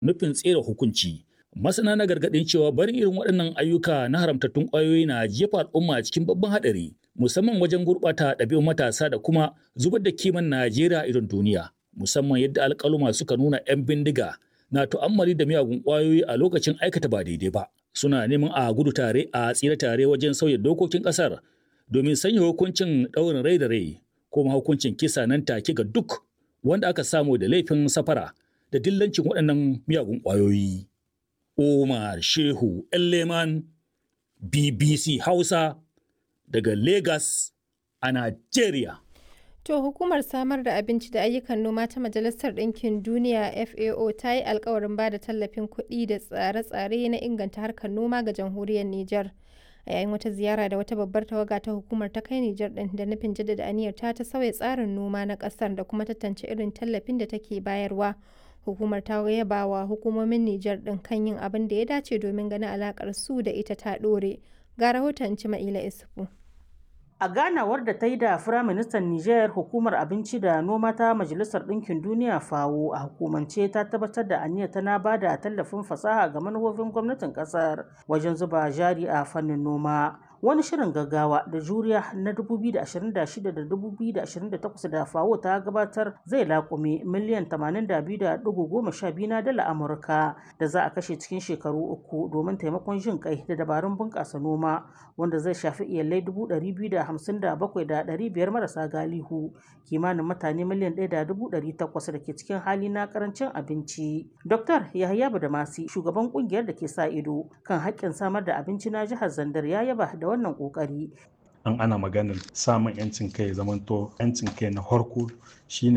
nufin tsere hukunci. Masana na gargaɗin cewa barin irin waɗannan ayyuka na haramtattun ƙwayoyi na jefa al'umma cikin babban haɗari, musamman wajen gurɓata ɗabi'un matasa da kuma zubar da kiman Najeriya irin duniya. Musamman yadda alƙaluma suka nuna 'yan bindiga na tu'ammali da miyagun ƙwayoyi a lokacin aikata ba daidai ba. Suna neman a gudu tare a tsira tare wajen sauya dokokin ƙasar domin sanya hukuncin ɗaurin rai da rai ko hukuncin kisa nan take ga duk wanda aka samu da laifin safara da dillancin waɗannan miyagun ƙwayoyi. Umar Shehu Leman BBC Hausa daga Lagos a Najeriya. To hukumar samar da abinci da ayyukan noma ta Majalisar Ɗinkin Duniya FAO ta yi alkawarin ba da tallafin kuɗi da tsare-tsare na inganta harkar noma ga jamhuriyar Nijar. A yayin wata ziyara da wata babbar tawaga ta hukumar ta kai Nijar ɗin da nufin jaddada aniyar ta ta sauya tsarin noma na ƙasar da kuma tantance irin tallafin da take bayarwa. Hukumar ta yaba wa hukumomin Nijar ɗin kan yin abin da ya dace domin ganin alaƙar su da ita ta ɗore. Ga rahoton Cima'ila Isufu. A ganawar da ta yi da Firaministan Nijar hukumar abinci da noma ta Majalisar Ɗinkin Duniya FAO a hukumance ta tabbatar da aniyar tana ba da tallafin fasaha ga manufofin gwamnatin ƙasar wajen zuba jari a fannin noma. Wani shirin gaggawa da juriya na 2026 da 2028 da FAO ta gabatar zai laƙume miliyan 82.12 na dala Amurka da za a kashe cikin shekaru uku domin taimakon jin kai da dabarun bunƙasa noma wanda zai shafi iyalai 257,500 marasa galihu kimanin mutane miliyan 1.800 da ke cikin hali na karancin abinci. Dr. Yahaya Badamasi shugaban kungiyar da ke sa ido kan haƙƙin samar da abinci na jihar Zandar ya yaba da wannan ƙoƙari. An ana maganar samun 'yancin kai zamanto 'yancin kai na farko shine